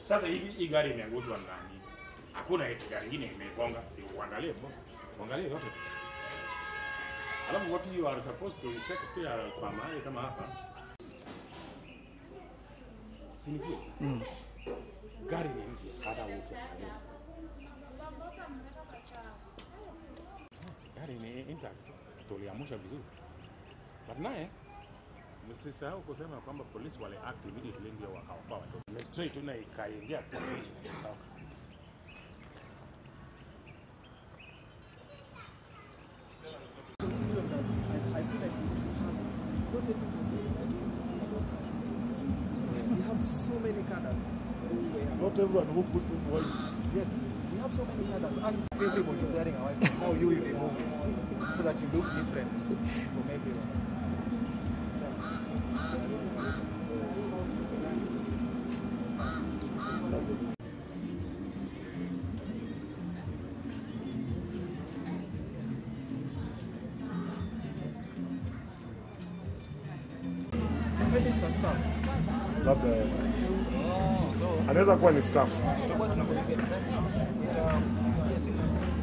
Sasa hii hii gari imeangushwa na nani? Hakuna eti gari ingine imegonga, si uangalie bro. Uangalie yote. Alafu what you are supposed to check pia kwa mahali kama hapa. Si ni kweli? Mm. Gari ni mpya hata wote. Gari ni intact. Tuliamusha vizuri. But naye msisahau kusema kwamba polisi wale act immediately ndio wakaokoa watoto. Straight tu na ikaingia kwa bridge na ikatoka. I feel like we should have it. Not everybody. We have so many colors. Not everyone who puts in voice. Yes, we have so many colors. And everybody is wearing a white mask. Now you, you remove it so that you look different from everyone. Maybe it's a staff. Labda Oh, so anaweza kuwa ni staff. tutakuwa tunakuletea. Uta- yes,